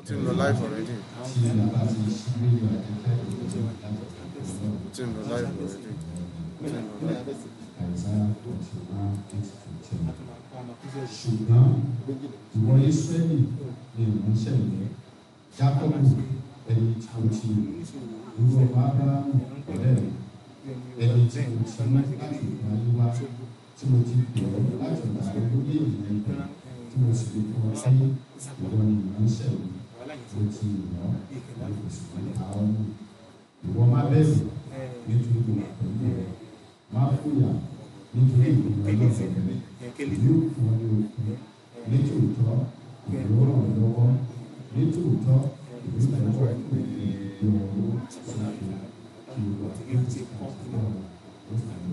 tí ń lọ live already tí a bá ti ṣí rédíò àtẹ́tẹ́ ìlú láti tí ń lọ live already tí ń lọ live. àìsáyà forty one eight to ten. ṣùgbọ́n ìwọ Ísírẹ́lì ni ìránṣẹ́ rẹ̀ Jákọ́bù ẹni tí o ti irú ọmọ Ábúráhámù ọ̀rẹ́ rẹ̀ ẹni tí o ti mú láti ìgbà yí wá tí mo ti pè ọ́ láti gbà ọ́ lórí ènìyàn ìgbà tí mo sì fi fún ọ sí ìwọ ni ìránṣẹ́ rẹ̀ mo ti yàn ọ́ mo sì fi àwọn ọmọ ìwọ má bẹ̀rù nítorí mo wà pẹ̀lú rẹ̀ má fòyà nítorí ìgbìmọ̀ ọlọ́run rẹ̀ yóò fún ọ ní okun nítòótọ́ ìlú ràn ọ́ lọ́wọ́ nítòótọ́ ìlú tẹ̀wọ́ ìlú ọ̀rọ̀ ṣàkóso kí o wà ní ti kọ́ ọ̀rọ̀ ó fàyè.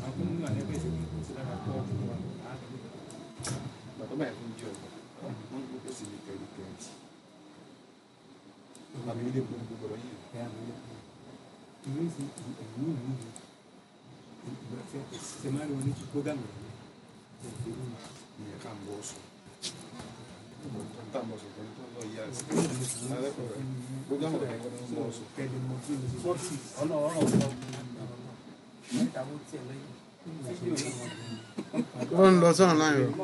bàtọ́ báyìí fún jọ wọ́n ń gbókè sí ní tẹ̀lé tẹ̀lé àmì ilé gbogbo gbọdọ̀ yìí ìyẹn ká ń bọ́ sùn tó ń tà ń bọ̀ sùn pẹ̀lú tó ń lọ yíyá sí alẹ́kọ̀ọ́ rẹ̀ gbogbo àwọn ọ̀rẹ́ kan ń bọ̀ sùn wọ́n ń lọ sọ́nà láyé o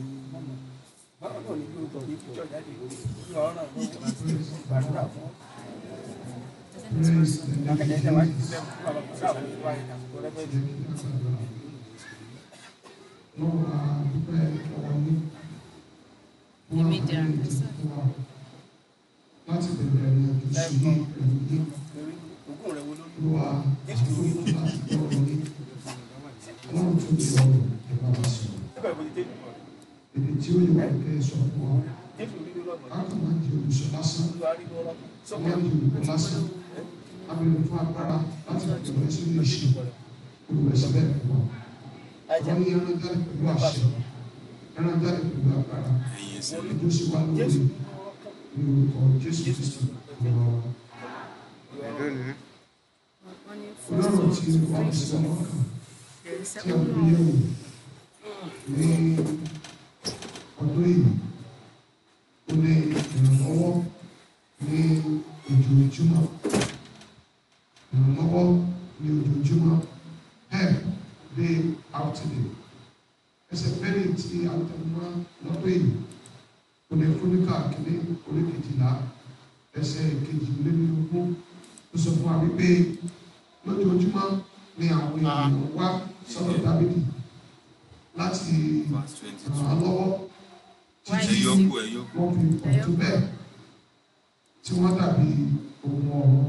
láti bẹ̀rẹ̀ ẹ̀rọ ìṣòro pẹ̀lú ní olúwa àtúntò láti gbọ́rọ̀ ní ọlọ́run tó ti ọ̀rọ̀ ìbá wa sọ̀rọ̀ èdè tí ó yẹ wá kẹ́ ẹ sọ fún wa káàkiri máa ń di olùsọ lásán máa ń di olùkọ́ lásán abẹ́rẹ́ fún agbára láti bẹ̀rẹ̀ sínú ìṣe olùwẹ̀sẹ̀ bẹ́ẹ̀ fún wa wọ́n ní ẹran jáde pẹ̀lú àṣẹ ẹran jáde pẹ̀lú agbára ètò sì wá lórí ní orúkọ Jésù Kristi ọ̀rọ̀ wa. ẹ̀dọ́ ni Ọlọ́run tí wọ́n ti sọ lọ́kàn tí a gbé yẹ̀wò ní ọdún yìí ó ní ìrànlọ́wọ́ ní ojoojúmọ́ ìrànlọ́wọ́ ní ojoojúmọ́ help day after day ẹsẹ̀ bẹ́ẹ̀ tí a tẹ̀wọ́ lọ́dún yìí ó ní fúnikà kìíní orí kejìlá ẹsẹ̀ kejìlélógún ó sọ fún wa wípé lójoojúmọ́ ni àwọn ènìyàn wá sọ́dọ̀ dábìdì láti ràn án lọ́wọ́ títí ẹ̀yọ́kù ẹ̀yọ́kù wọ́n fi pọ̀ tó bẹ́ẹ̀ tí wọ́n dàbí ohun ọ̀rọ̀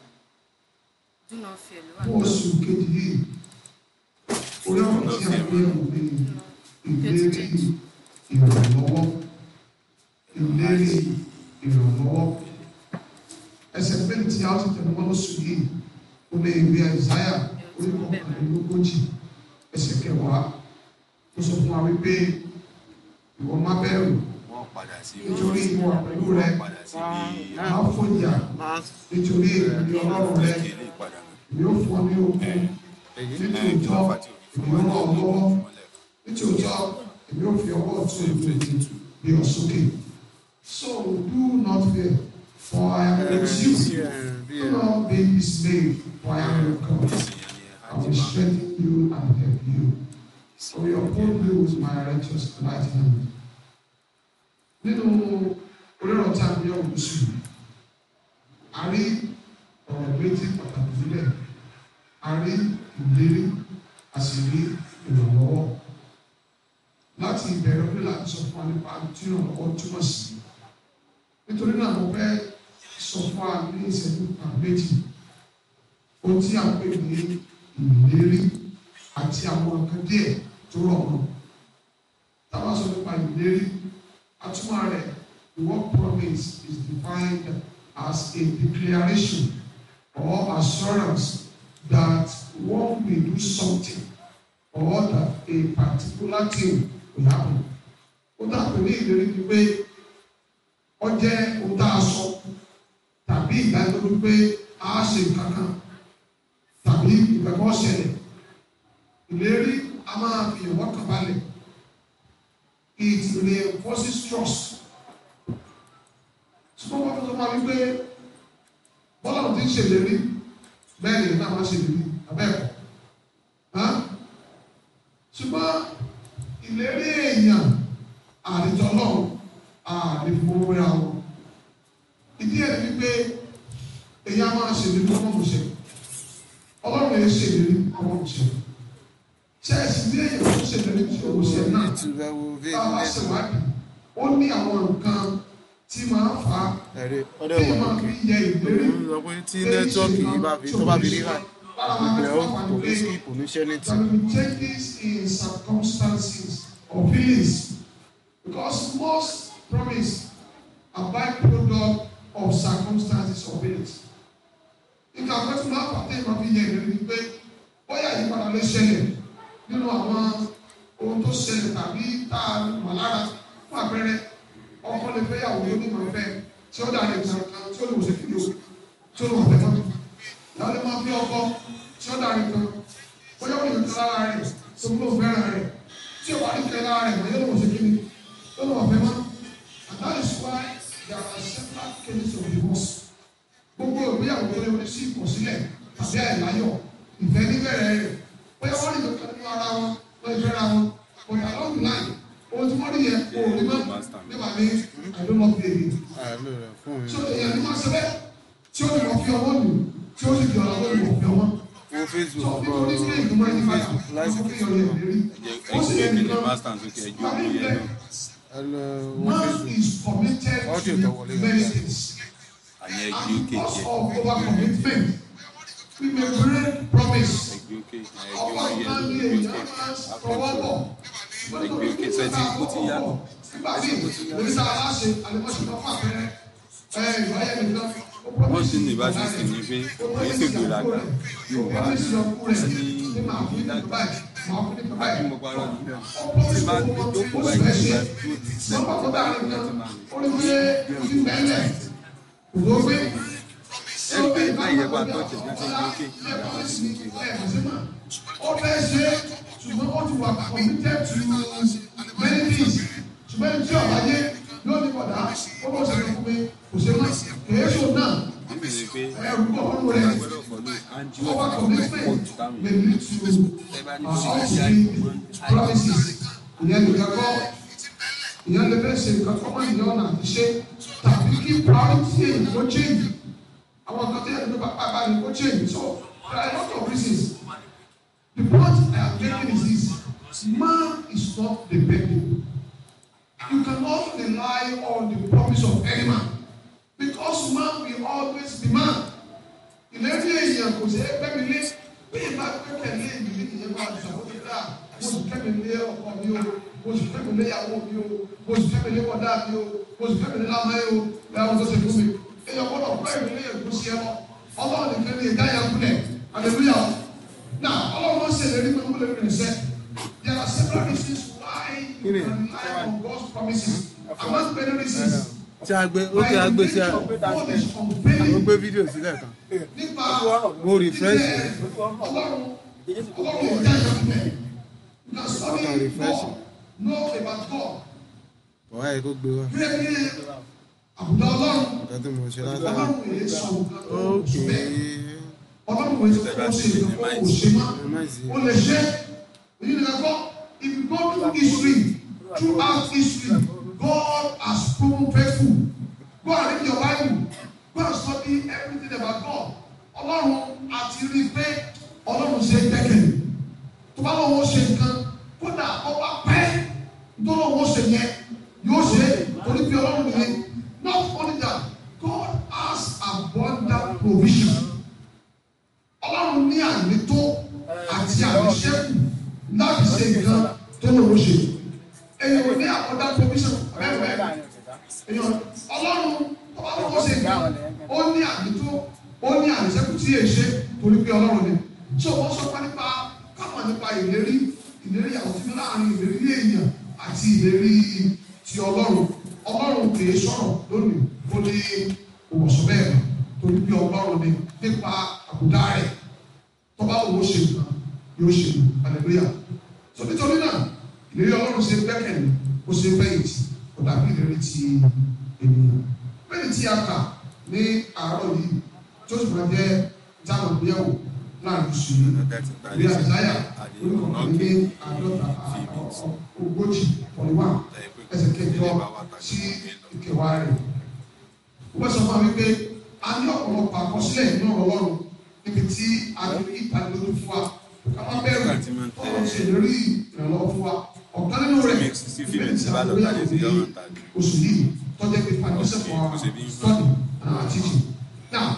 fún oṣù kejì yìí orí ọ̀rọ̀ tí a gbé yẹ̀wò ní ìlérí ìrànlọ́wọ́ ìlérí ìrànlọ́wọ́ ẹsẹ̀ pé tí a ti tẹ̀lé wọn lóṣù yìí ó lé ìwé àìsáyà orí kọkànlélógójì ẹsẹ̀ kẹwàá ó sọ fún wa wípé ìwọ má bẹ̀rù wọ́n padà sí nítorí ìwọ pẹ̀lú rẹ wọ́n padà sí bí má fòyà máa nítorí èmi ọlọ́run rẹ kí ilé ìpadà èmi ó fún ọ ní okun èyí nítòótọ́ èmi ó ràn ọ́ lọ́wọ́ nítòótọ́ èmi ó fi ọwọ́ ọ̀tún ìlú gbé ọ sókè so do not fear for I am with you bí do not be dismayed for I am your God I will strengthen you and help you for your uphold me with my righteous right hand nínú onírọ̀ tí a fi ọ̀hún sí a rí ọ̀rọ̀ méjì pàtàkì nílẹ̀ a rí ìlérí a sì rí ìrànlọ́wọ́ láti ìbẹ̀rẹ̀ orí láti sọ fún wa nípa tí ìrànlọ́wọ́ túmọ̀ sí nítorí náà mo fẹ́ sọ fún wa ní ìṣẹ́jú kan méjì ohun tí a pè ní ìlérí àti àwọn nǹkan díẹ̀ tó rọ̀ mọ́ tá a bá sọ nípa ìlérí atúmọ̀ rẹ̀ the word promise is defined as a declaration or assurance that one will do something or that a particular thing will happen. ó dàbí ní ìlérí ni pé ó jẹ́ ohun tá a sọ tàbí ìdánilójú pé a ṣe nǹkan kan tàbí ìgbàgbọ́ ṣẹlẹ̀ ìlérí a máa fi ìwọ́ kan balẹ̀ it reinforces trust ṣùgbọ́n wọ́n fún wa wípé bọ́lá ò ti ń ṣèlérí bẹ́ẹ̀ ni náà máa ṣèlérí abẹ́ẹ̀kọ́ hàn ṣùgbọ́n ìlérí èèyàn àdìjọ náà àdìfowóra wọn ìdí ẹ̀ ni wípé èèyàn máa ṣèlérí ọmọ mọ̀ṣẹ́ ọlọ́run yẹn ṣèlérí ọmọ mọ̀ṣẹ́ ṣẹ́ẹ̀sì ní èèyàn tó ṣèlérí ọmọ mọ̀ṣẹ́ náà YouTube ẹ wo bá a bá ṣèwádìí ó ní àwọn nǹkan tí máa ń fà á ẹ̀rí ọdẹ tí wà máa lókè fi yẹ ìlérí òun sọ pé tí nẹ́tíwọ́ọ̀kì yìí bá fi tó bá fi rí hàn ìpìlẹ̀ ó kò ní sí kò ní ṣẹ́ ní tì There will be changes in circumstances or feelings because most promise are byproduct of circumstances or feelings. Nígbà pẹ́ tí máa pàtẹ́ ìmọ̀ fi yẹ ìrírí ni pé bóyá ìyípadà lè ṣẹlẹ̀ nínú àwọn ohun tó ṣẹlẹ̀ tàbí tá a mọ̀ lára fún àpẹẹrẹ ọkọ lè fẹ́ yàwó yóò ní ìmọ̀ ìfẹ́ tí ó dàrí ìtàn kan tí ó lè wòṣe fídíò tí ó lè wọ̀ fẹ́ mọ́. Ìyàwó lè máa fi ọkọ tí ó dàrí kan bóyá ó lè kan lára rẹ̀ tó ń lò fẹ́ràn rẹ̀ tí ó wà ní kẹ́ lára rẹ̀ wọ́n yóò lè wòṣe kíni tó lè wọ̀ fẹ́ mọ́. And that is why there are several cases of divorce. Gbogbo ìgbéyàwó tó lè wọlé sí ìkọ̀sílẹ̀ tàbí àìláyọ̀ ìfẹ́ níbẹ̀rẹ̀ rẹ̀ bóyá wọ́n lè kankan nínú ara wọn wọ́n lè fẹ́ra wọn but along the line ohun tí wọ́n rí yẹn kò rí mọ́ nígbà ní àdónà bèbè. àlọ́ rẹ̀ fún mi. So èèyàn ní máa ṣe bẹ́ẹ̀ tí ó lè wọ́n fi ọwọ́ lù tí ó sì fi ọ̀rọ̀ lórí wọ́n fi ọwọ́. wo Facebook So bọ̀ nítorí tí èèyàn máa ń yípadà láìsí wọ́n fi ọ̀rọ̀ yẹn lérí. ẹjẹ Ó sì yẹ ẹjẹ kí ni nìkan master sókè ẹjọ tàbí òun yẹn ilẹ̀ náà ẹ lọ wo man Facebook is committed Audio to tó wọlé yẹn. many things. àyẹn ẹgbẹ And òkè because jẹ of over commitment we may break promise. ẹgbẹ òkè ẹgbẹ ọwọ́ òun ìgbà ní yẹn èèyàn ló máa ń kẹ tọwọ́ bọ̀. ẹgbẹ òkè sẹtì kó ti yá nígbà tí oníṣẹ́ aláṣẹ àlẹ́mọ́sí kan fún àpẹẹrẹ ẹ ìwáyé nìkan. wọn sì ní ìbáṣepọ̀ ní pé èyí sì gbéraga yorùbá ní ìdájọ́ àbí mo parọ́ ní tí bá dókòó báyìí tí bá dúró ti sẹ́nu tí bá yẹ kó láti máa ẹni pé báyìí yẹ bá tó jẹ bí ó ti ń gbé òkè ìyàtọ̀ sí òkè ó fẹ́ ṣe ṣùgbọ́n ó ti wà committed to many things ṣùgbọ́n ẹni tí ọ̀la yé yóò ní bọ̀dá ó bọ̀ sẹ́yìn fún mi kò ṣe má kèé ṣò náà níbi ni pé ẹ̀rù bọ̀ ọ̀rùn rẹ̀ gbọ́dọ̀ pọ̀lú anjú over ọ̀pọ̀ commitment jù táwọn may èèyàn lead to ẹ bá ní uh, bí ṣe us ṣe being promises ìyẹn nìkan kọ́ ìyẹn lè fẹ́ ṣe nǹkan kọ́ mọ́ ìyẹn ọ̀nà àti ṣe tàbí kí priority èyí kó change àwọn kan tó yẹ kó bá bá ní kó change so there are a lot of reasons the point I am making is this man is not dependable you cannot rely on the promise of any man because man will always be man ìlérí èèyàn kò sí ẹgbẹ́ mi lé bí ìbá gbẹ́kẹ̀lé ìdílé ìyẹn máa ṣàkóso dáa mo sì kẹ́mi lé ọkọ mi o mo sì kẹ́mi lé ìyàwó mi o mo sì kẹ́mi lé bọ́dá mi o mo sì kẹ́mi lé lámáyé o lẹ́yìn tó ṣe fún mi èèyàn gbọ́dọ̀ pẹ́ mi lé èkó sí ẹ lọ ọlọ́run nìkan ní ìdá yẹn kúlẹ̀ aleluya o na ọlọ́run ó ṣe ìlérí pé kúlẹ̀ mi nìṣẹ́ there are several reasons why you can rely on God's promises among many reasons tí a gbé ó kí a gbé sí àwọn gbé fídíò sílẹ̀ kan nípa mo refresh ẹ̀. ọlọ́run ọlọ́run ìjà ìjọba na study Ọkàn refresh. God know about God ọ̀há yẹ kó gbé wá bíi ẹni àbùdá ọlọ́run nǹkan tí mo ṣe lásán ọlọ́run èyí sọ nǹkan tó ókè bẹ́ẹ̀ ọlọ́run èyí sọ kó ṣe nǹkan kó kò ṣe má ẹ má sí ó lè ṣe èyí ni kakọ if you go through history throughout history God has proven faithful go and read your Bible go and study everything about God ọlọ́run àti rí i pé ọlọ́run ṣe é gbẹ́kẹ̀lé tó bá lọ́wọ́ ṣe nǹkan kódà ọba pẹ́ tó lọ́wọ́ ṣe yẹn yóò ṣe é torí pé ọlọ́run nìyẹn not only that God has abundant provision ọlọ́run ní ànító àti àníṣẹ́kù láti ṣe nǹkan tó lọ́wọ́ ṣe èyàn ò ní abundant provision bẹ́ẹ̀ bẹ́ẹ̀ èyàn ọlọ́run tó bá lọ́wọ́ ṣe nǹkan ó ní ànító ó ní àníṣẹ́kù tí èyí ṣe torí pé ọlọ́run ni tí o wọ́n sọ pé nípa káwọn nípa ìlérí ìlérí àwọn tí láàrin ìlérí èèyàn àti ìlérí ti ọlọ́run ọlọ́run kìí sọ̀rọ̀ lónìí ó ní òwòsàn bẹ́ẹ̀ torí pé ọlọ́run ni nípa àbùdá rẹ̀ tó bá wò ó ṣe nǹkan yóò ṣe hallelujah so nítorí náà ìlérí ọlọ́run ṣe gbẹ́kẹ̀lé ó ṣe fẹ̀yìntì kò dàbí ìlérí ti ènìyàn bẹ́ẹ̀ tí a kà ní àárọ̀ yìí tí ó sì máa jẹ́ jáàmù ìgbéyàwó láàrin oṣù yìí ìwé àzáyà oníkọ̀ọ̀kan ní àádọ́ta ogójì forty one ẹsẹ̀ kẹjọ sí ìkẹwàá rẹ̀. wọ́n sọ fún wa wípé a ní ọ̀pọ̀lọpọ̀ àkọsílẹ̀ nínú ọ̀rọ̀ ọlọ́run níbi tí a ti rí ìdánilójú fún wa ká má bẹ̀rù ọ̀rọ̀ ṣe lórí ìrànlọ́wọ́ fún wa ọ̀kan nínú rẹ̀ ìbéèrè tí a lórí àgbègbè oṣù yìí tọ́jú pé foundation for our study and our teaching. now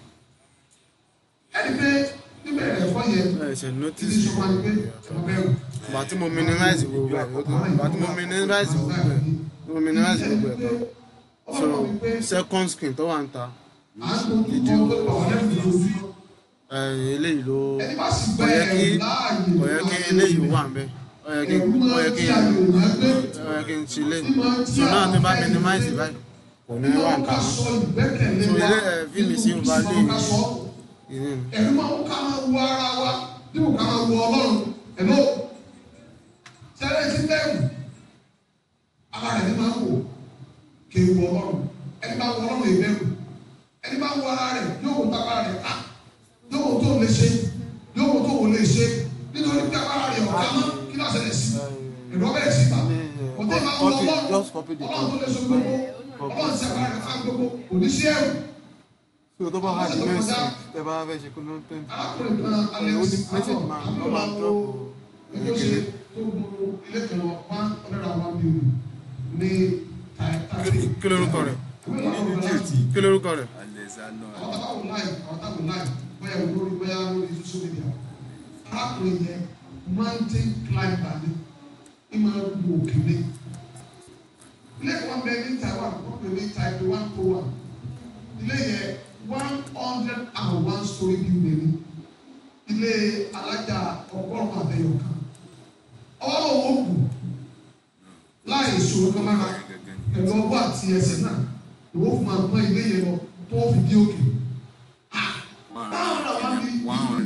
ẹni pé níbẹ̀rẹ̀ ẹ̀kọ́ yẹn ẹ ṣe ti notice ní sọ wá ní pé ẹ má bẹ̀rù. ìgbà tí mo minimize gbogbo ẹ̀ ìgbà tí mo minimize gbogbo ẹ̀ mo minimize gbogbo ẹ̀ tán so second screen tó wà ń ta à ń dojú kọ tó lọ wà lẹ́nu lójú. ẹ, eléyìí ló ẹni bá sì kò gbẹ yẹ kí ẹ̀rù láàyè kò yẹ kí eléyìí wà ń bẹ ó yẹ kí ẹ̀rù ó máa yẹ ń kí tí àyè òyìnbó gbé ó yẹ kí n ṣe lé so náà tí bá minimize báyìí kò ní wà máa ń nǹkan ká sọ ìgbẹ́kẹ̀lé so wa ilé ẹ fíìmù sí ọba lé nínú ká sọ ìní ẹ̀rù máa ń ká máa wo ara wa dípò ká máa wo ọlọ́run ẹ̀ló sẹ́lẹ̀ sí bẹ́ẹ̀rù ara rẹ̀ ní máa ń wò kí ewu ọlọ́run ẹni bá wo ọlọ́run ìbẹ̀rù ẹni bá wo ara rẹ̀ yóò wò tábà rẹ̀ ká yóò wò tó lè ṣe yóò wò tó wò lè ṣe nítorí pé ara rẹ̀ ọ̀gá mọ́ kí ló ṣẹlẹ̀ sí ẹ̀rọ bẹ̀rẹ̀ sí bá ọ̀tẹ̀ máa wo Copy, ọlọ́run just copy the ọlọ́run tó lè so gbogbo ọlọ́run sí ara rẹ̀ fá gbogbo kò ní sí ẹ̀rù so tó bá wà ní mẹ́sì tẹ bá fẹ́ ṣe kó ló ń tẹ̀ arákùnrin kan alẹ́ ó ní mẹ́sẹ̀jì máa lọ́ máa drop ẹgbẹ́ ṣe tó gbogbo ilé kan lọ one hundred and one billion ní tàìtàì. kí lórúkọ rẹ̀ kí lórúkọ rẹ̀ alexander àwọn táwọn láì àwọn táwọn láì bóyá lórí bóyá lórí social media arákùnrin yẹn mountain climber ni ní máa ń lu òkèlè ilé kan bẹ ní taiwan wọn pè ní taipei one oh one ilé yẹn one hundred and one story building ni ilé alájà ọgọ́rùn-ún àbẹ̀yọ̀ kan ọwọ́ lọ́wọ́ kù láì ṣòro kan lára pẹ̀lú ọwọ́ àti ẹsẹ̀ náà ìwọ fún ma gbọ́n ilé yẹn lọ tó fi dé òkè. báwo la wá ní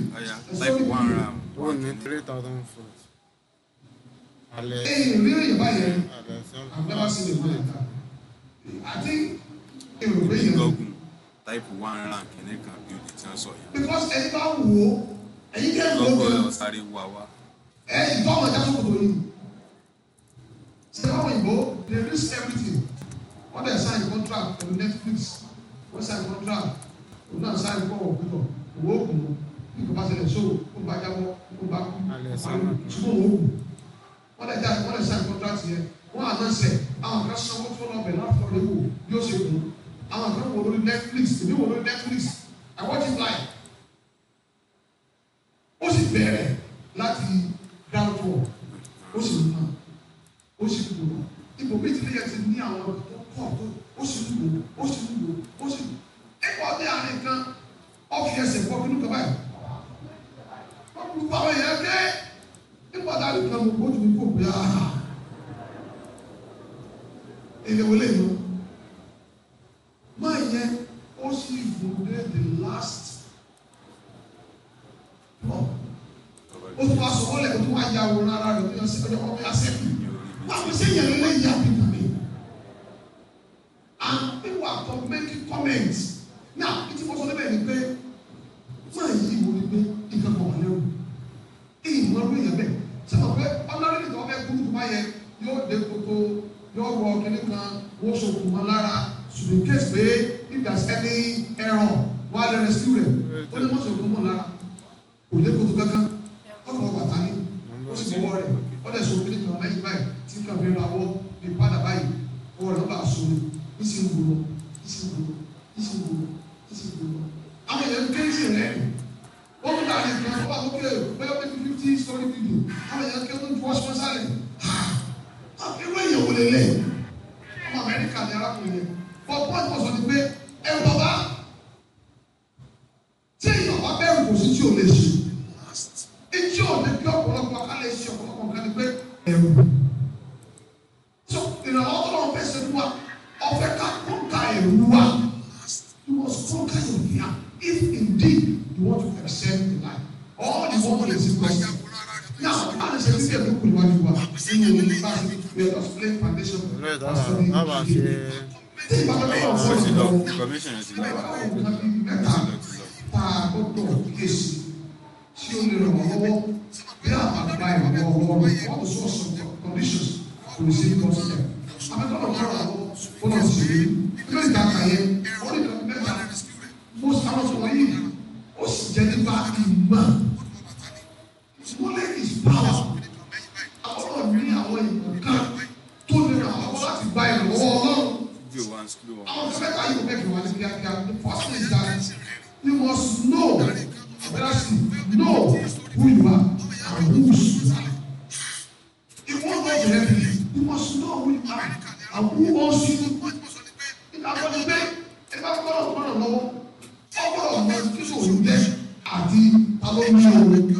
ó ní three thousand foot alẹ́ ẹ̀yìn rí èyàn báyẹn alẹ́ sọ́nà I've never seen a man like that. I think èrò rí yẹn gọgùn táìpù one rank kìíní kan bí olè tí wọn sọ yẹn because ẹni bá wò ó ẹ̀yin kẹ́ ẹ̀ lọgọ lọ́gbọ̀n lọ sáré wá wá ẹ̀yìn tó ọmọ ìjà sókòtò yìí. ṣé báwọn òyìnbó they risk everything wọ́n dẹ̀ sign contract pẹ̀lú Netflix wọ́n sign contract òun náà sign kọ́ ọ̀gbìnọ̀ owó ògùn bí kò bá ṣẹlẹ̀ so kó bá jábọ́ kó bá kú Alẹ́ sánà. ṣùgbọ́n owó ògùn wọ́n dẹ̀ já wọ́n dẹ̀ sign contract yẹn wọ́n àná sẹ̀ àwọn kan sanwó tó lọ bẹ̀ láti lọ léwu bí ó ṣe kù àwọn kan wò lórí Netflix èmi wò lórí Netflix I watch it live ó sì bẹ̀rẹ̀ láti ground floor ó sì mú náà ó sì ń lò ipò méjì lè yẹ ti ní àwọn ọ̀dọ́ tó pọ̀ tó ó sì ń lò ó sì ń lò ó sì ń lò ẹ̀kọ́ ọdẹ àárín kan ọ̀fi ẹsẹ̀ pọ̀ kínú kan báyìí wọ́n kú àwọn èèyàn dé nípa dáadé kan mo gbójú mi kò bí a èlé wọlé yìí máa yẹ ó sì gùn dé the last plot ó tún wá sọ wọlé ó tún wá ya wòrán ara rẹ̀ ó yọ sí ọjọ́ ọmọ yà sẹ́kù báwo ṣe yẹn lé yà bí tàbí and people are come making comments now ìtí mo sọ níbẹ̀ ni pé máa yí ìwò ni pé nǹkan kan wà lẹ́rù èyí mọ ọdún yẹn bẹ́ẹ̀ sábà pé ọlọ́rin nìkan ọbẹ̀ kúrú tó bá yẹ yóò dé kótó yóò wọ kíní kan wọ́n sọkùn mọ́ lára ṣùgbọ́n kéésì pé if there is any error wọ́n á lè rescue rẹ̀ ó ní wọ́n sọkùn mọ́ lára kò dé kótó kankan ọkọ̀ ọgbà tani ó sì mọ́ rẹ̀ ó dẹ̀ sọ kíní kan lẹ́yìn báyìí tí nǹkan fi ra wọ́ bí padà báyìí ọwọ́ rẹ̀ ó bá sọ ní ìsìn wúlò ìsìn wúlò ìsìn wúlò ìsìn wúlò àwọn èèyàn kéésì rẹ̀ wọ́n mú dàrí kan wọ́n bá lókè bẹ́ẹ̀ bí fi fifty story video àwọn èèyàn kí wọ́n ju ọ̀ṣun sálẹ̀ irú èèyàn wò lélẹ̀ ọmọ amẹ́ríkà ní arákùnrin yẹn wọ́n pọ́n tó sọ ni pé ẹ bàbá tí èèyàn bá bẹ̀rù kò sí tí ò lè ṣe etí ò lè bí ọ̀pọ̀lọpọ̀ ká lè ṣe ọ̀pọ̀lọpọ̀ nǹkan ni pé ẹ̀rù so ìrànlọ́wọ́ tó lọ́wọ́ fẹ́ ṣe fún wa ọ̀fẹ́ ká kọ́ńkà ẹ̀rù wa you must conquer your fear if indeed you want to excel in life all the work is in question now how the security of people níwájú wa nínú bá a ṣe we are just laying foundation ìlú ìdáwà bàbá ṣe tí ìbátan náà ó wọ́n ti ti lọ lọ information yẹn ti lọ mẹ́ta ó nǹkan bíi ti mẹ́ta lọ ti lọ. tá a gbọ́dọ̀ kíyèsí tí ó lè ràn wọ́n lọ́wọ́ bí àbàbà ìrànwọ́ ọwọ́ rẹ̀ wọ́n sọ some conditions to receive God's help. Àbẹ̀tọ́nà kan rà lọ́wọ́ ó lọ sí i. Ilé ìta kàyẹ, ó ní ìtàn mẹ́ta. Mo sáwọn sọ wọ́n yìí, ó sì jẹ́ nípa ìmọ̀. Knowledge is power. Àwọn náà ní àwọn ìmọ̀ kan tó lè ràn wọ́n lọ́wọ́ láti gba ìrànwọ́ Ọlọ́run. bí o wá ń sukúlù wọn. Àwọn kan mẹ́ta yóò mẹ́kẹ̀ẹ́ wá ní kíákíá. The first thing is that you must know, better still, know who you are and whose you are. If one God will help you, you must know who you are and who owns you. Ìgbàgbọ́dọ̀ pé ẹ bá gbọ́dọ̀ gbọ́dọ̀ lọ́wọ́, ọ gbọ́dọ̀ mọ kí ló ń jẹ́ àti ta ló ń yọ owó.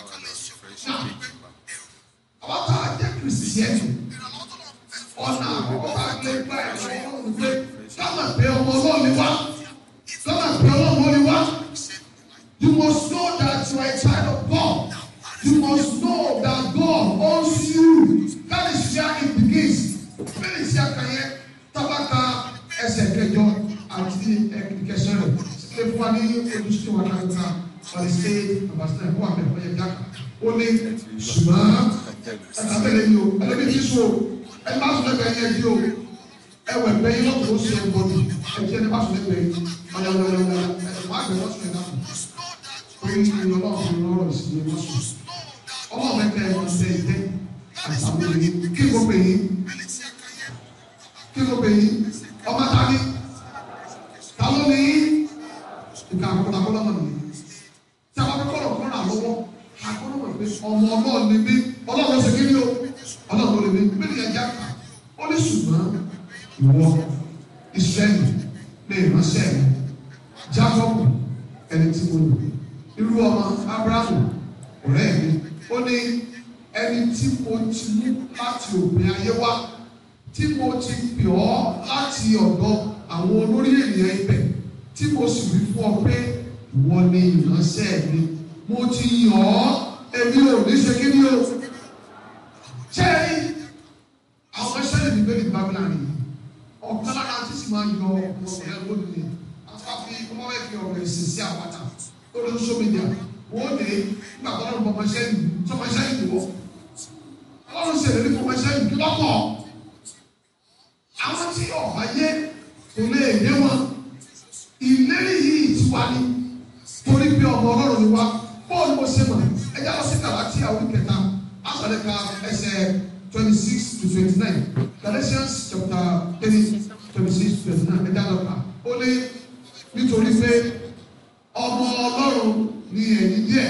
Àwọn tá a jẹ́ kìrìsìtẹ́nì, ọ̀nà àkọ́kọ́ tá a lè gbà ẹ̀rọ ọlọ́run pé káwọn pé ọmọ ọlọ́run ni wá, káwọn pé ọlọ́run ni wá. You must know that you are a child of God. You must know that God owns you. That is where it begins. Bẹ́ẹ̀ni sí àkànyẹ tábàkà ẹsẹ̀ kẹjọ àti ẹ̀kẹsẹ̀ rẹ̀. Ṣé fún wa ní ojúṣe wa náà ká wọ́n ṣe àbàṣẹ ẹ̀kọ́ àbẹ̀ fún ẹ̀já kan. Ó ní ṣùgbọ́n ẹ̀ka bẹ̀rẹ̀ ni o, ẹ̀lẹ́bí ti sùn o, ẹ̀ má sùn lẹ́gbẹ̀ẹ́ yẹn di o. Ẹ̀wẹ̀ bẹ́yìn lọ́kùn ó ṣe ẹ̀kọ́ ni, ẹ̀jẹ̀ ni má sùn lẹ́gbẹ̀ẹ́ yẹn. Ọ̀yọ̀yọ̀yọ̀ ẹ̀ má bẹ̀rẹ̀ wọ́n sùn ẹ̀ náà orí ìlú ọlọ́run lọ́rọ̀ sí i lọ́sùn. ọlọ́run mẹ́ta ẹ̀ ṣe ìdẹ́ àtàwọn èyí kí ló pè yín kí ló pè yín ọmọ ta ni ta ló ní ìka àkọ́kọ́ àkọ́kọ́ náà nìyí. tí a bá fẹ́ kọ́rọ̀ kọ́rọ̀ àlọ́wọ́ àkọ́rọ̀ mọ̀ pé ọmọ ọlọ́run ni mí ọlọ́run ló ṣe kí ni o ọlọ́run ló lè mí bí nìyẹn já kà ó ní ṣùgbọ́n ìwọ ìsirẹ́lì lè ránṣẹ́ mi jákọ́bù ẹni tí mo lò irú ọmọ abrahamu ọ̀rẹ́ mi ó ní ẹni tí mo ti mú láti òpin ayé wá tí mo ti pè ọ́ láti ọ̀dọ̀ àwọn olórí ènìyàn ibẹ̀ tí mo sì wí fún ọ pé ìwọ ni ìránṣẹ́ mi mo ti yàn ọ́ èmi ò ní ṣe kí ni o ṣé àwọn ẹṣẹ́ lè ní bẹ́ẹ̀ ní bábílánì yìí ọ̀kan lára tí sì máa yọ ọ̀rẹ́ lónìí àti wá fi ọmọ bẹ́ẹ̀ fi ọ̀rọ̀ ẹ̀sìn sí àwàdà lórí social media wọ́n dé nígbà tó lọ́rùn bọ́mọ sẹ́yìn sọmọ sẹ́yìn wọ́ ọlọ́run sì rí fọmọ sẹ́yìn kí lọ́kọ̀ àwọn tí ọ̀bá yé kò lè yé wọn ìlérí yìí ti wá ní torí pé ọmọ ọlọ́run ni wá bọ́ọ̀lù mo ṣe mọ̀ ẹjẹ́ lọ sí kàlákì àwọn kẹta àtàlẹ́ ka ẹsẹ̀ twenty six to twenty nine Galatians chapter three twenty six to twenty nine ẹjẹ́ lọ kà ó ní nítorí pé ọmọ ọlọ́run ní ẹ̀yìn díẹ̀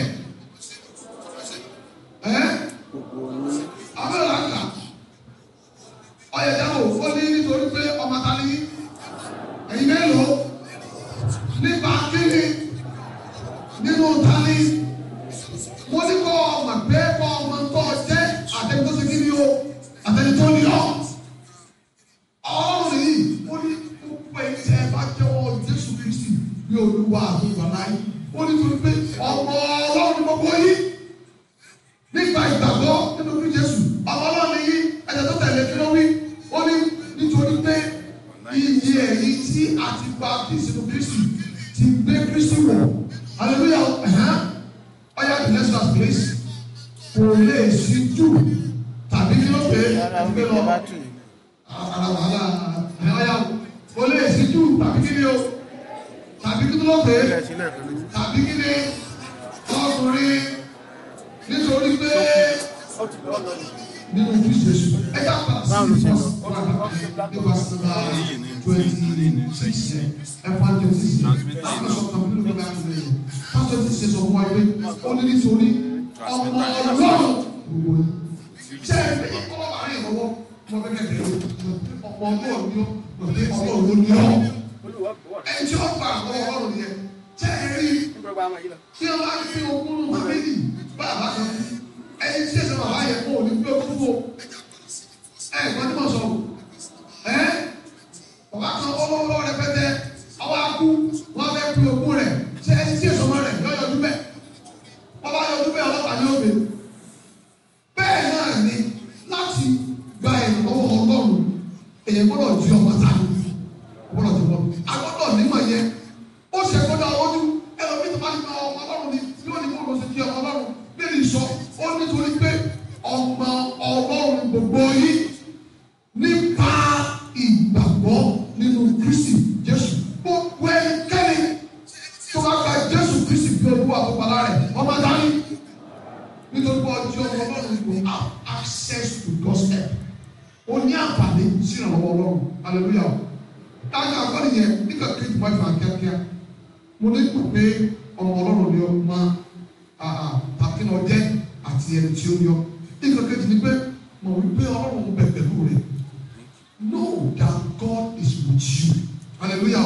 ẹ́ abẹ́rẹ́ àgbà ọ̀yẹ̀dá ò ó ní nítorí pé ọmọ ta ní ẹ̀yìn mélòó nípa kíni nínú ta ní wọ́n ní kọ́ ọmọ pé kọ́ ọmọ tó jẹ́ àtẹni tó ṣe kíni o àtẹni tó ní ọ́ ọlọ́run yìí ó ní gbogbo ẹ̀yìn tẹ́ ẹ bá jẹ́wọ́ Jésù Kristi ní olúwa àti ìgbàláyé ó ní torí pé ọmọ ọlọ́run ní gbogbo yìí nípa ìgbàgbọ́ nínú bí Jésù ọmọ ọlọ́run yìí ẹ̀jẹ̀ tó tẹ̀lé kí ló wí ó ní nítorí pé iye èyí tí a ti gba Kristi Kristi ti gbé Kristi wọ̀ hallelujah ẹ̀hán ọ̀yà the next verse please kò lè sí jù tàbí kí ló pé rárá ẹ̀fẹ́ omi lọ bá tù yìí. ara wàhálà ẹ̀hán kò lè sí jù tàbí kí ni o tàbí kí ló pé ilẹ̀ sílẹ̀ kan ní. tàbí kí ni ọkùnrin nítorí pé nínú kristu èso ẹja padà sí Báwo ló ṣe lọ? ìfọsọ nípa sílá twenty six ẹfọ twenty six láti sọ kan nínú ìgbà àgbẹ̀ yìí pásítọ̀ ti ṣe sọ fún wa pé ó ní nítorí ọmọ ọlọ́run gbogbo yìí ṣé ẹ bí ọmọ bá rìn lọ́wọ́ mo fẹ́ kẹ́ bẹ̀rẹ̀ ọmọ ọlọ́run ni ó mo fi ọlọ́run ló ní ọ́ ẹni tí ó gbà àwọn ọlọ́run yẹn ṣé ẹ rí kí ọ bá fi ogún nù fámìlì bàbá kan ẹni tí ẹsẹ̀ bàbá yẹn kó o ní gbé ogún fò ẹ gbọ́n tí mo sọ ẹ bàbá kan ọlọ́wọ́ rẹpẹtẹ ọwọ́ akú wọn fẹ́ fi ogún rẹ̀ ṣé ẹni tí ẹsẹ̀ ọmọ rẹ̀ yọ yọjú bẹ́ẹ̀ bàbá yọjú bẹ́ẹ̀ ọlọ́pàá ní òbí bẹ́ẹ̀ náà ni láti gba ìrànlọ́wọ́ ọlọ́run èyí gbọ́dọ̀ di ọmọ tani nímọ̀ yẹn ó ṣe kó dá ojú ẹ̀rọ mi tó bá ní ma ọmọ ọlọ́run ni yóò ní kó lọ sí di ọmọ ọlọ́run bẹ́ẹ̀ ni sọ ó nítorí pé ọmọ ọlọ́run gbogbo yìí nípa ìgbàgbọ́ nínú Kristi Jésù gbogbo ẹnikẹ́ni tó bá gba Jésù Kristi bí olúwa àbúgbàlá rẹ̀ ọmọ dání nítorí pé ọjọ́ ọlọ́run will have access to God's help ó ní àǹfààní sí ìrànlọ́wọ́ ọlọ́run hallelujah dájú àgbọ̀n yẹn nígbà kejì máa fà kíákíá mo ní kò pé ọmọ ọlọ́run ni ọmọ àkínà ọjẹ́ àti ẹni tí ó yọ nígbà kejì ni pé mo wí pé ọlọ́run bẹ̀ pẹ̀lú rẹ̀ know that God is with you hallelujah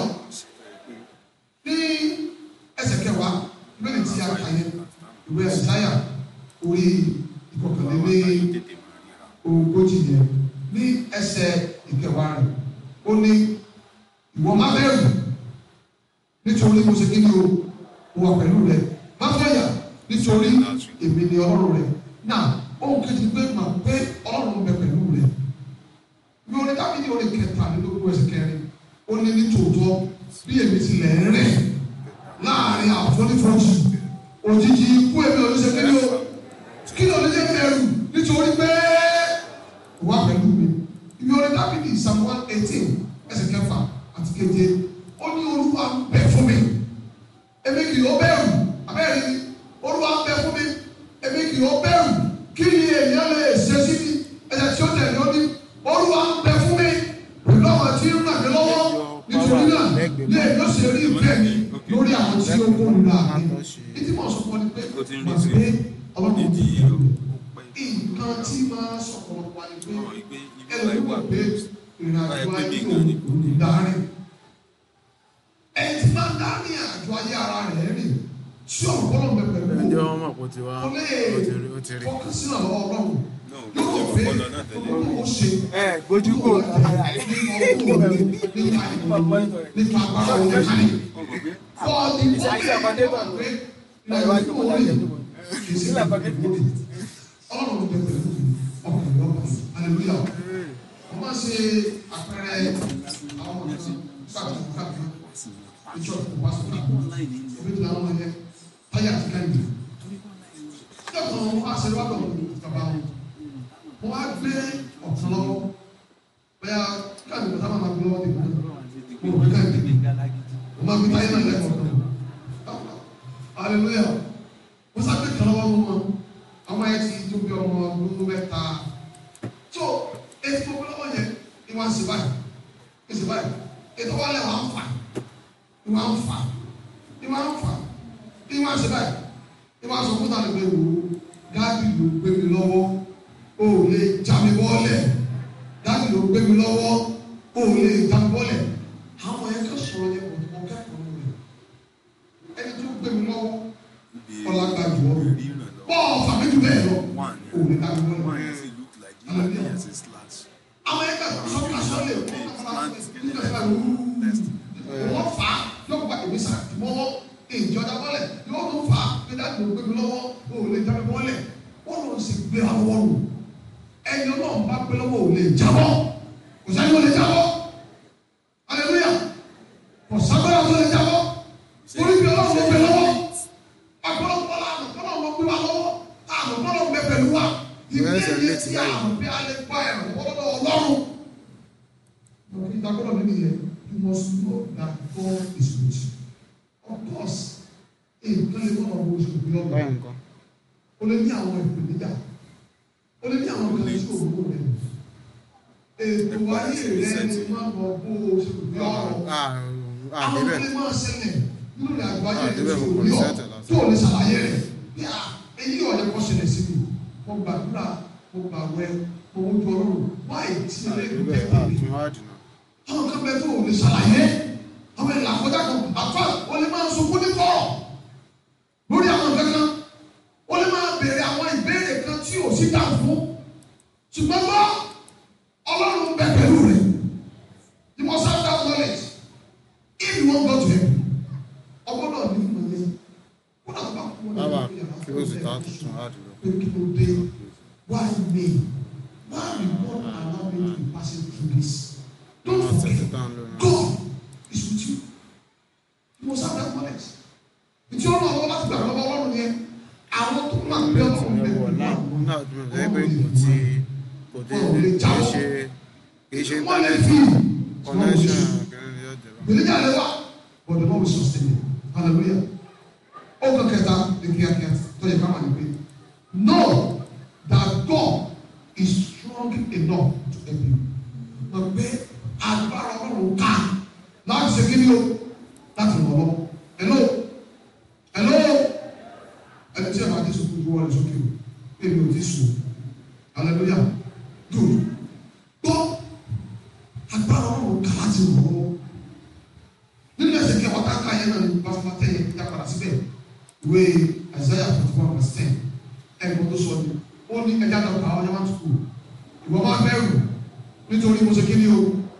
ní ẹsẹ̀ kẹwàá lórí tí a kà yẹn ìwé ẹ̀sáyà orí ìkọkànlélẹ́ ogójì yẹn ní ẹsẹ̀ ìkẹwàá rẹ̀ ó ní ìwọ má bẹ̀rù nítorí mo ṣe kí ni o mo wà pẹ̀lú rẹ̀ má fọyà nítorí èmi ni ọlọ́run rẹ̀ náà ohun kejì pé mà pé ọlọ́run bẹ pẹ̀lú rẹ̀ ní orí dábìlì orí kẹtàlélógún ẹsẹ̀ kẹrin ó ní ní tòótọ́ bí èmi tilẹ̀ ń rìn láàrin àfonífojì òjijì ikú èmi ò ní ṣe kí ni o kí ni olùdíje bẹ̀rù nítorí pé wà pẹ̀lú mi ibi orí dábìlì psalm one eighteen ẹsẹ̀ kẹfà àti keje ó ní olúwa ń bẹ fún mi èmi kì yóò bẹ̀rù abẹ́rẹ́ ni olúwa ń bẹ fún mi èmi kì yóò bẹ̀rù kí ni èèyàn lè ṣe sí mi ẹ̀sẹ̀ tí ó tẹ̀lé ó ní olúwa ń bẹ fún mi pẹ̀lú àwọn tí ń ràn mí lọ́wọ́ nítorí náà ní èyí ó ṣe rí ìfẹ́ mi lórí àwọn tí ó kó nira mi ìdí mọ̀ sọ fún ọ ni pé Ó ti ń màá retí gbé ọlọ́run ìdí ti ó rẹ̀ pẹ́ nǹkan tí máa sọ̀rọ̀ wá ni pé ọ̀rọ̀ ìgbé ibi ẹlòmíì báyìí wà wò pé ìrìn àjò Báyìí pé ayé bí òun gan ni. kò ní dárí ẹni tí máa ń dárí àjò ayé ara rẹ̀ rìn tí ọ̀pọ̀lọ̀ bẹ pẹ̀lú ǹjẹ́ wọ́n mọ̀ pé ó ti wá kò lè ó ti rí ó ti rí. fọkàn sí ọ̀rọ̀ ọlọ́run náà ó yóò jẹ́ pé ọpọlọ náà tẹ̀lé ọlọ́run ó ṣe ẹ gbójú kò nípa nípa agbára òun kálí fọ́ọ̀dì fọ́ọ̀dì pé ìrìnàjò orí kì í sí ọlọ́run bẹ pẹ̀lú ọkùnrin ọkùnrin hallelujah wọ́n máa ṣe àpẹẹrẹ àwọn ọmọ kan káàkiri káàkiri ìjọ ìwà sọ́kà òbí tó làwọn ọmọ yẹn táyà àti káyìí ìjọ kan wọ́n á ṣe lọ́dọ̀ bàbá wọn wọ́n á gbé ọ̀tún lọ́wọ́ bẹ́ẹ̀ káàdì kò sábà máa gbé lọ́wọ́ tèmi náà mo rò pé káàdì mo máa gbé táyà náà lẹ́kọ̀ọ́ kan hallelujah wọ́n sábẹ́ kan lọ́wọ́ wọn ọmọ yẹn ti tó bí ọmọ ọdún mẹ́ta tó etí gbogbo lọ́wọ́ yẹn ni wọ́n á ṣe báyìí ní ṣe báyìí ètò wọn lẹ̀ wọ́n á fà ni wọ́n á fà ni wọ́n á fà ni wọ́n á ṣe báyìí ni wọ́n á sọ fún tàbí pé wò ó dábì ló gbé mi lọ́wọ́ o ò lè já mi wọ́lẹ̀ dábì ló gbé mi lọ́wọ́ o ò lè já mi wọ́lẹ̀ àwọn yẹn kò sọ̀rọ̀ yẹn kò tó kẹ́kọ̀ọ́ rẹ̀ ẹni tó gbé mi lọ́wọ́ ọlágbá jù ọ́ rí ìrànlọ́wọ́ bọ́ọ̀ fàmíjù bẹ́ẹ̀ lọ one o ò lè já mi one wọ́lẹ̀ yẹn sì look like you and yẹn sì slash àwọn yẹn kà sọ́kà sọ́lẹ̀ wọ́n fà á yóò gba ìwé sàtìmọ́wọ́ ìjọ dábọ́lẹ̀ yóò tún fà á pé dáàbò gbé mi lọ́wọ́ o ò lè jábọ́ bọ́lẹ̀ wọ́n lọ sí gbé àwọn rò ẹni ọlọ́run bá gbé lọ́wọ́ ò lè jábọ́ kò sáyé ò lè jábọ́ aleluya kò sábẹ́rẹ́ ò lè jábọ́ orí bí ọlọ́run ló gbé lọ́wọ́ agbọ́dọ̀ àmọ̀ kọ́nà ọmọ gbé wa lọ́wọ́ àmọ̀ kọ́nà gbé pẹ̀lú wa ìdí ẹ̀yẹ tí àmọ̀ bí alẹ́ gbá ẹ̀rọ ọlọ́dọ̀ ọlọ́run. Ìdágbọ́dọ̀ nínú yẹn, you must know that God is with you. Of course, nǹkan lè wọ́n ọmọ oṣù bí ọgbà. báyìí nǹkan O lè ní àwọn ìpèníjà. O lè ní àwọn kan tí òwúrò rẹ̀. Ètò ayé rẹ̀ ni máa bọ̀ bó oṣù bí ọ̀rọ̀. Àwọn kan lè máa ṣẹlẹ̀ nínú ìrìn àjò ayé rẹ̀ tí òwúrò yọ̀ tó o lè ṣàlàyé rẹ̀. Bí a èyí ọ̀yẹ́ kọ́ ṣẹlẹ̀ sí mi. Mo gbàdúrà, mo gbàwẹ̀, mo wọ́n jọ ọlọ́run. Wáyé tí ẹlẹ́gbẹ̀ẹ́ bẹ́ẹ̀ tẹ̀lé àfihàn àdùnnà àwọn kan bẹ tó o lè ṣàlàyé àwọn ìlà àkọjá kan àfa o lè máa sunkún ní kọ̀rọ̀ lórí àwọn kankan o lè máa béèrè àwọn ìbéèrè kan tí o sì dà fún ṣùgbọ́n bá ọlọ́run bẹ pẹ̀lú rẹ̀ you must have that knowledge if you wan go to heaven ọgbọ́dọ̀ ní ìmọ̀ yẹn kó náà bá kú wọn bàbá ní ìyàrá kí ó sì ta tuntun àdùnnà pé kí ló dé why me why you wan allow me to be passing through this don't wọn tẹ̀sí forget. tán lónìí God is with you. ìtí ọ̀nà ọ̀wọ́ láti gbà lọ́wọ́ ọlọ́run yẹn àwọn tó máa gbé ọlọ́run bẹ̀ wọ̀ náà wọ́n náà dùn ẹ̀ pé kò tí kò tí kì í ṣe kì í ṣe wọ́n lè íńtánẹ́ẹ̀tì fi connection kìíní ni yóò jẹ bá. ìgbèlè jáde wá but the Lord will sustain you hallelujah ó kàn kẹta ní kíákíá tó yẹ ká máa ní pé know that God is strong enough to help you mọ̀ pé agbára ọlọ́run ká láti ṣe kí ni o láti ràn ọ́ lọ́wọ́ hello hello ẹni tí a máa dé sókè ojú wọlé sókè o pé mi ò ti sùn hallelujah good gbọ́ agbára ọlọ́run ká láti ràn ọ́ lọ́wọ́ nínú ẹsẹ̀ kẹwàá tá a ká yẹn náà ní pásítọ̀ tẹ̀ yẹn kí a padà síbẹ̀ ìwé Isaiah forty one verse ten ẹ̀gbọ́n tó sọ ni ó ní ẹja náà kà á ọjà máa tukù ìwọ máa bẹ̀rù nítorí mo ṣe kí ni o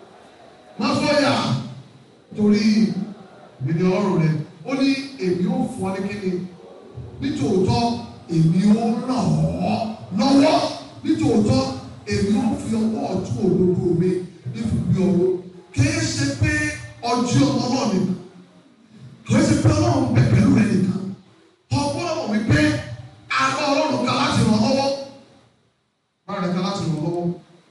má fọyà torí ìbíni ọlọ́run rẹ ó ní èmi ó fún ọ ní kí ni nítòótọ́ èmi ó ràn ọ́ lọ́wọ́ nítòótọ́ èmi ó fi ọwọ́ ọ̀tún òdodo mi nífi ọwọ́ kìí ṣe pé ọjọ́ ọlọ́run nìkan kìí ṣe pé ọlọ́run bẹ̀ pẹ̀lú rẹ nìkan ọgbọ́n ọmọ mi pé àgọ́ ọlọ́run kan láti ràn ọ́ lọ́wọ́ bára rẹ̀ kan láti ràn ọ́ lọ́wọ́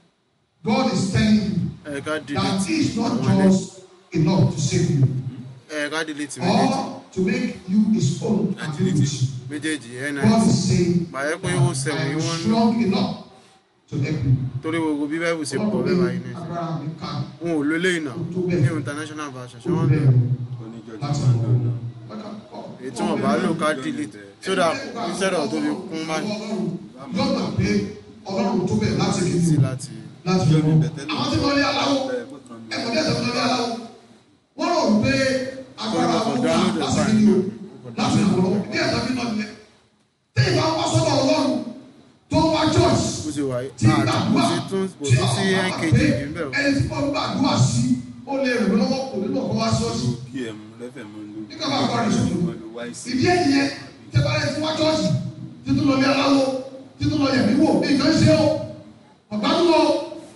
God is telling you ẹ ká that delete he is not àwọn ilé just enough to save you ẹ ká delete méjèèjì or to make you his own and be with you. méjèèjì ẹ God náà is saying Mà yẹ pé ó sẹ̀wọ̀n I am yìí wọ́n ń lò. strong enough to help you. torí gbogbo bí báyìí ṣe pọ̀ bẹ́ẹ̀ báyìí ní agbára mi ká wọn ò lólé ìnà tó bẹ́ẹ̀. ní international version ṣé tó wọ́n lò bẹ́ẹ̀ oníjọ́jú láti máa ń mọ̀ lò náà. ọ́. èyí tí wọ́n bá lò ká delete so that instead of tó fi kún má yóò gbà pé ọlọ́run tó bẹ̀ láti kí sí ni láti láti Yóò ní mọ̀ bẹ̀tẹ́lẹ̀. àwọn tí wọ́n lé aláwọ̀ Bẹ́ẹ̀ bó kan ní. ẹ̀kọ́ dẹ́sẹ̀ tó lé aláwọ̀ wọ́n rò pé agbára Kò àwọn download wà ẹ̀ láti kí ni o báyìí. láti ràn lọ́wọ́ ní ẹ̀dá mi náà nílẹ̀ tí ìbá wá sọ́dọ̀ ọlọ́run tó wá church bó ṣe wà tí yìí àti kò sí tún kò sí sí nkg yìí ń bẹ̀ o ẹni tí wọ́n gbàdúrà sí ó lè rìn mí lọ́wọ́ kò nínú ọkọ̀ wá ṣọ́ọ̀ṣì pm lẹ́fẹ̀ mọ́ ló. Nígbà bá kọ́ rẹ̀ sókè. Mọ́ ló wáyé sí. ìdí ẹ̀yìn yẹn tẹ́bárẹ̀ tí wá chọ́ọ̀ṣì títún lọ ní aláwo títún lọ yẹ̀mí wò ní nǹkan ṣe o ọ̀gbádùn o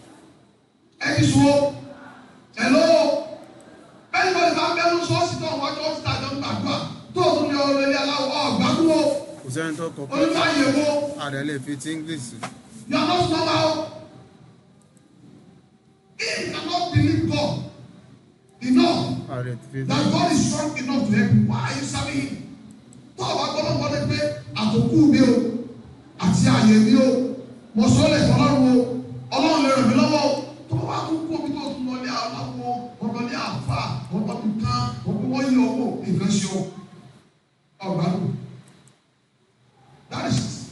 ẹni sùn o ẹ̀lọ́ o bẹ́ẹ̀ni bọ́ọ̀lù bá bẹ́ẹ̀ ń ṣọ́ọ̀ṣì tó wá chọ́ọ̀ṣì tàjọ ń gbàdúrà tó o tún lọ ní aláwo ọ̀gbádùn o kò sẹ́ni tó kọ pé onífàyè wo ààrẹ lè fi ti english sí. you are not normal o if you cannot believe God enough ààrẹ ti fi that God is strong enough to help you why are you serving him tó o bá gbọ́dọ̀ gbọ́dọ̀ pé àtòkù mi o àti àyè mi o mo sọ lè fọ ọlọ́run o ọlọ́run lè ràn mí lọ́wọ́ o tó o bá tún kú omi tó o tún lọ ní aláwo wọn lọ ní àfà wọn lọ ní kán wọn bí wọ́n yí ọwọ́ nǹkan ṣe o ọgbà lò that is it.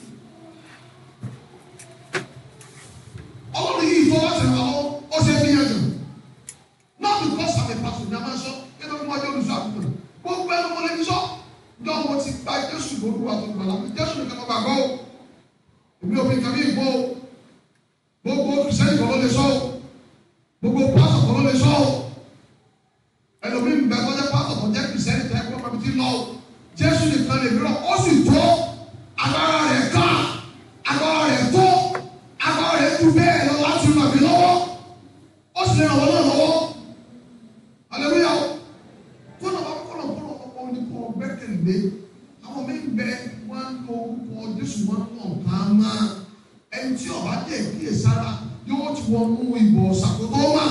ọlọ́run yìí tó láti ràn lọ́wọ́ ó ṣe fi yẹn jù not because I'm a pastor ní a máa ń sọ nínú ọmọ ọjọ́ olùsọ àgùntàn gbogbo ẹnu mo lè fi sọ jọ mo ti gba jésù lórúkọ àti ìgbàlá mi jésù nìkan mo gbàgbọ́ o èmi ò fi nǹkan bí ìbò o gbogbo kìsẹ́yìn kan ló lè sọ o gbogbo pásọ̀ kan ló lè sọ o ẹlòmíì ń bẹ tó jẹ́ pásọ̀ tó jẹ́ kìsẹ́yìn tó yẹ kó pàmì tí lọ o jésù nìkan lè mìíràn ó sì tó agbára rẹ̀ ká agbára rẹ̀ tó agbára rẹ̀ ju bẹ́ẹ̀ lọ láti ràn mí lọ́wọ́ ó sì lè ràn wọ́n náà lọ́wọ́ hallelujah kọ́nà bá kọ́nà kọ́nà ọkọ̀ oníkọ́ gbẹ́kẹ̀lé àwọn mi bẹ wọn lọ orúkọ jésù wọn lọ kàn máa ẹni tí ọba dé kíyè sára yóò ti wọ́n mú ìbò ṣàkóso wà.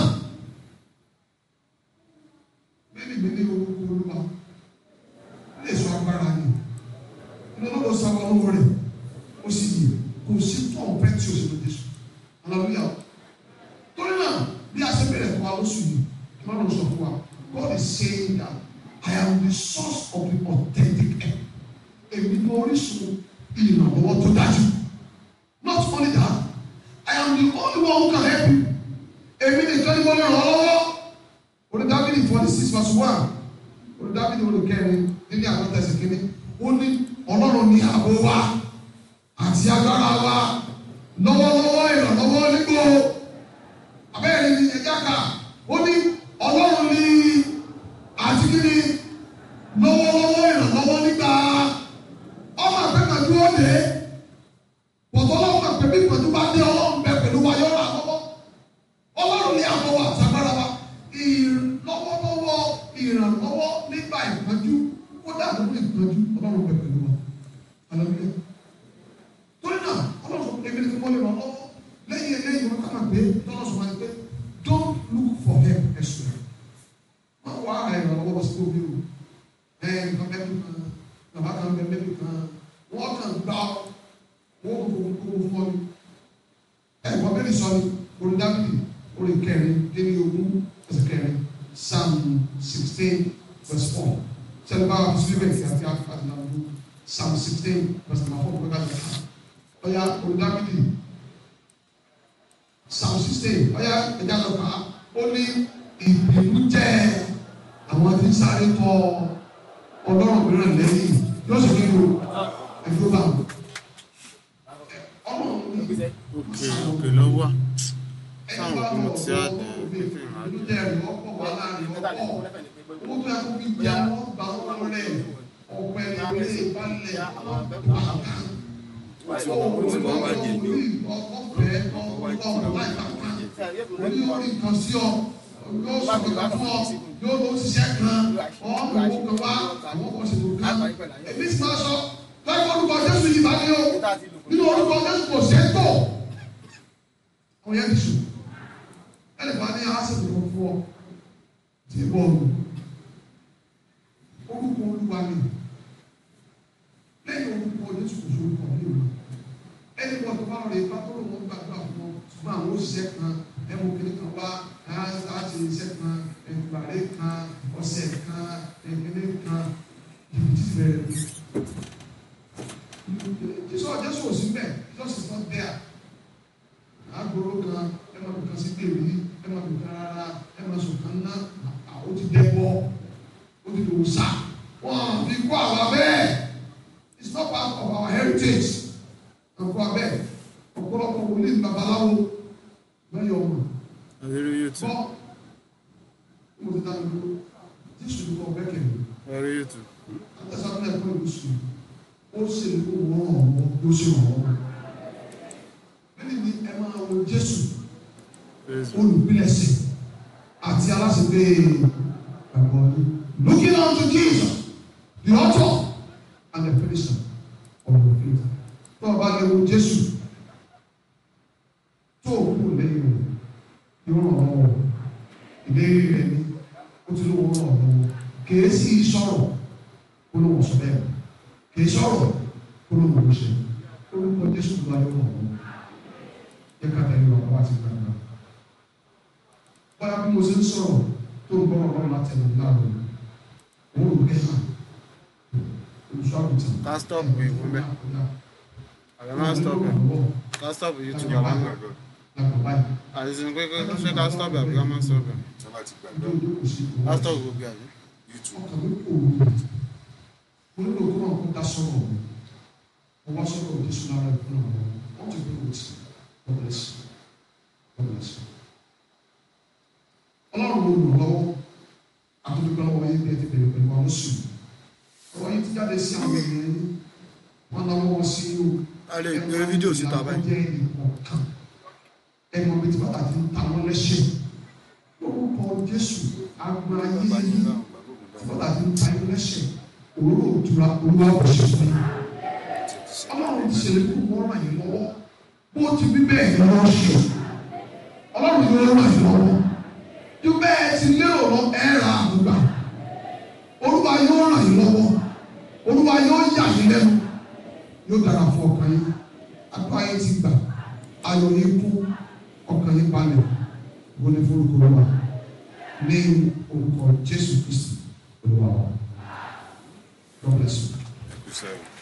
bẹ́ẹ̀ni mi ní orúkọ olúwa lè sọ agbára ni inú ọlọ́dọ̀ sábà lọ́wọ́ rẹ̀ ó sì yè kò sí tó ọ̀pẹ́ tí o sì lọ jésù hallelujah torí náà bí a ṣe bẹ̀rẹ̀ fún wa lóṣù yìí kí wọ́n lọ sọ fún wa God is saying that I am the source of the authentic help èmi ní orísun ìrànlọ́wọ́ tó dájú not only that I am the only one who can help you èmi nìkan ni mo lè ràn ọ́ lọ́wọ́ orí Dáfídì forty six verse one orí Dáfídì orí kẹrin níbi àtọ́tẹ̀sẹ̀ kínní ó ní Ọlọ́run ní ààbò wa àti agbára wa lọ́wọ́lọ́wọ́ ìrànlọ́wọ́ nígbò abẹ́rẹ́ ni ẹja ká ó ní ọlọ́run ní àti kíni lọ́wọ́lọ́wọ́ ìrànlọ́wọ́ nígbà ọmọ àgbẹ̀mọ̀jú ó dé pọ̀tọ́ ọlọ́run àgbẹ̀ bí pẹ̀lú bá dé ọlọ́run bẹ pẹ̀lú wa yọ̀ọ́ àkọ́kọ́ ọlọ́run ní àbọ̀ wa àti agbára wa ìrànlọ́wọ́lọ́wọ́ ìrànlọ́wọ́ nígbà ìpọ́njú kódà tó ní ìtọ́jú ọlọ́run bẹ̀ pẹ̀lú wọn hallelujah torí náà ọlọ́run sọ èmi ni kí wọ́n lè ràn lọ́wọ́ lẹ́yìn eléyìí wọn kàn pé tọ́lọ́ sọ máa ń pé don't look for help elsewhere wọ́n wá ìrànlọ́wọ́ lọ sí omi o ẹ̀ nǹkan bẹ́ẹ̀ bí kan bàbá kan bẹ́ẹ̀ bẹ́ẹ̀ bí kan wọ́n kàn gbá ọ wọ́n kò kó kó fọ́ ni ẹ̀ wọ́n bẹ́ẹ̀ ni sọ ni orin dábìlì orin kẹrin dé ní ogún ẹsẹ̀ kẹrin psalm sixteen verse four sẹ́ni bá wà sí bẹ́ẹ̀ kí a ti àti náà lù psalm sixteen verse number four gbẹ́gbẹ́ àti ẹ̀ka ọ̀ya orin dábìlì psalm sixteen ọ̀ya ẹ̀dá lọ́ka ó ní ìbínú jẹ́ àwọn tí ń sáré tọ ọlọ́run mìíràn lẹ́yìn yóò sì kí o ẹ̀dúró bá wọn. ọlọ́run ní òkè òkè ló wà táwọn òkú mo ti á dé pípín máa ìlú dé jẹ́ ẹ̀rí ọ̀pọ̀ wà láàrin ọ̀pọ̀ owó tó yẹ kó fi gbé àwọn gbà wọn rẹ̀ ọ̀pẹ ilé ìbálẹ̀ àkàn. ọ̀fẹ́ ọ̀pọ̀ láì bàtà orí orí nǹkan sí ọ yóò sọ̀rọ̀ kan fún ọ yóò lọ ṣiṣẹ́ kan ọ̀hún owó kan wá àwọn ọkọ̀ ṣètò kan èmi sì máa sọ láì orúkọ Jésù yìí bá ní o nínú orúkọ Jésù kò ṣe é tó àwọn yẹn ti sùn ẹnì kan ní àásìkò kan fún ọ tí ì bọ̀ ọ̀nù orúkọ Olúwa ni lẹ́yìn orúkọ Jésù kò ṣe orúkọ mi o ẹni wọ́n tó bá rọ̀ lè bá tó lò wọ́n gbàdúrà fún ọ ṣùgbọ́n àwọn òṣìṣẹ́ kan ẹmu kìnnì kan wá láti iṣẹ́ kan ìgbàlè kan ọ̀sẹ̀ kan ìkíní kan jìbìtì bẹ̀rẹ̀ jésù jésù ò sí bẹ́ẹ̀ jesus is not there agboro kan ẹ máa bù kan sí bèbí ẹ máa bù kan rárá ẹ máa sùn kan ná àwọn ti dẹ́bọ̀ ó ti lò sá wọn fi kó àwa bẹ́ẹ̀ it's not part of our heritage àkó abẹ́ ọ̀pọ̀lọpọ̀ wòlíì babaláwo lọ́yọ̀ ọmọ lórí youtube bọ́ mo ti dá mi dúró jésù ní kọ́ bẹ́kẹ̀ mi lórí youtube àtẹ̀sáfẹ́ ẹ̀kọ́ ìlú sùn ó sì ní kó wọ́n ràn wọ́n ló sì ràn wọ́n. Bẹ́ẹ̀ni ni ẹ máa wo jésù facebook olùpilẹ̀sẹ̀ àti aláṣẹpé ẹ̀kọ́ yìí. Looking unto Jesus, the author and the finisher of your faith. Tó o bá lè wo jésù tó o kú lẹ́yìn rẹ̀ yóò ràn ọ́ lọ́wọ́ ìlérí rẹ̀ ni ó ti lówó ràn ọ́ lọ́wọ́ kèé sí sọ̀rọ̀ kó ló wọ̀ sọ bẹ́ẹ̀ kèé sọ̀rọ̀ kó ló wọ̀ ṣe orúkọ jésù ló ayé ràn ọ́ yẹ ká tẹ̀lé wa wá sí gbàgbà báyà bí mo ṣe ń sọ̀rọ̀ tó ń gbọ́rọ̀ lọ́wọ́ láti ẹ̀rọ láàrú òun ò gbé hàn olùṣọ́ àgùntàn ká stop ìwú mẹ́ àbẹ má stop ẹ̀ ká stop youtube àbẹ má àti sinmi pé kó ṣe ká stop ẹ̀ àbí ká má stop ẹ̀ sábà ti gbàgbọ́ ká stop gbogbo àbí. youtube ọkàn mi kò wù mo nílò kó náà kó dá sọ̀rọ̀ mi mo wá sọ̀rọ̀ jésù lára ìfún àwọn wọ́n ti gbé wòtí God bless you God bless you. ọlọ́run ló lò lọ́wọ́ àtúndúgbò lọ́wọ́ yín bí ẹ ti bẹ̀rẹ̀ pẹ̀lú àwọn sùn ọ̀rọ̀ yín ti jáde sí àwọn ènìyàn yín wọ́n náwó wọn sí o a lè gbé fídíò síta báyìí. jẹ́ ìkọ̀ọ̀kan ẹ̀mọ́ bíi tí bàtà ti ń ta wọn lẹ́sẹ̀ lórúkọ jésù agbọn ayé bàbá yìí yìí náà gbàgbọ́ kò dáhùn bọ́lá ti ń ta yín lẹ́sẹ̀ òróró òtura olúwa kò ṣe fún yín ọlọ́run ti ṣèlérí kó wọ́n ràn yín lọ́wọ́ bó ti bí bẹ́ẹ̀ ni wọ́n ṣe ọlọ́run yóò ràn yín lọ́wọ́ ju bẹ́ẹ̀ ti lérò lọ ẹ̀ ra àgbà olúwa yóò ràn yín lọ́wọ́ olúwa yóò yà yín lẹ́nu yóò dára fún ọkàn yín apá yín ti gbà ayọ̀ yín kú ọkàn yín balẹ̀ wọlé forúkọ wa ní orúkọ jésù kristi olúwa wa God bless you. kò sẹ́yìn.